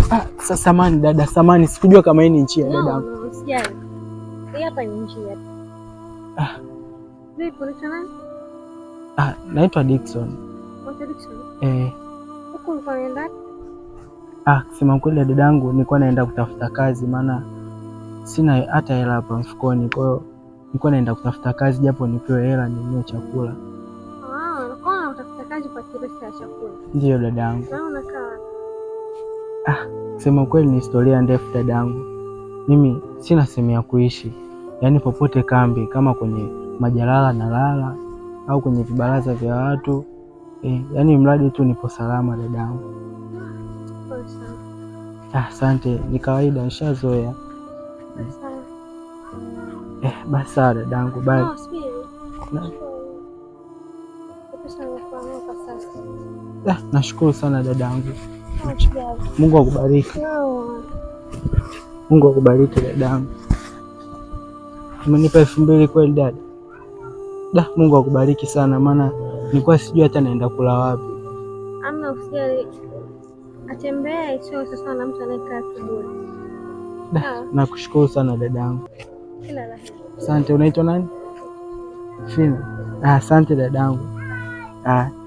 Ah, sa- samani dada, samani, sikujua kama hii ni nchi ya No, dadangu. no, usijali. Hii hapa ni njia. Ah. Vipi, unaitwa nani? Ah, naitwa Dickson. Unaitwa Dickson? Eh, Huku ulikuwa unaenda wapi? ah, kusema kweli dadangu, nilikuwa naenda kutafuta kazi, maana sina hata hela hapa mfukoni, kwa hiyo nilikuwa naenda kutafuta kazi japo nipewe hela ninunue chakula. Ah, unakuwa unatafuta kazi kwa kiresta ya chakula. Ndiyo dadangu. Na wewe unakaa wapi? Kusema kweli ni historia ndefu dadangu. Mimi sina sehemu ya kuishi, yaani popote kambi, kama kwenye majalala na lala au kwenye vibaraza vya watu eh, yaani mradi tu nipo salama dadangu. Pole sana. Ah, Asante, ni kawaida, nishazoea. Pole sana. Eh, basi sawa dadangu, bye. No, subiri. Na- Pesa nimekuamua kwa sasa. Ah, nashukuru sana dadangu, No, usijali. Mungu akubariki, No. Mungu akubariki dadangu. Umenipa elfu mbili kweli dada? Da, Mungu akubariki sana, maana nilikuwa sijui hata naenda kula wapi. Amna usijali. Atembee sio sasa na mtu anayekaa kiburi. Da, Sawa. nakushukuru sana dadangu. Kila la heri. Asante. Unaitwa nani? Fina. Ah, asante dadangu. Ah,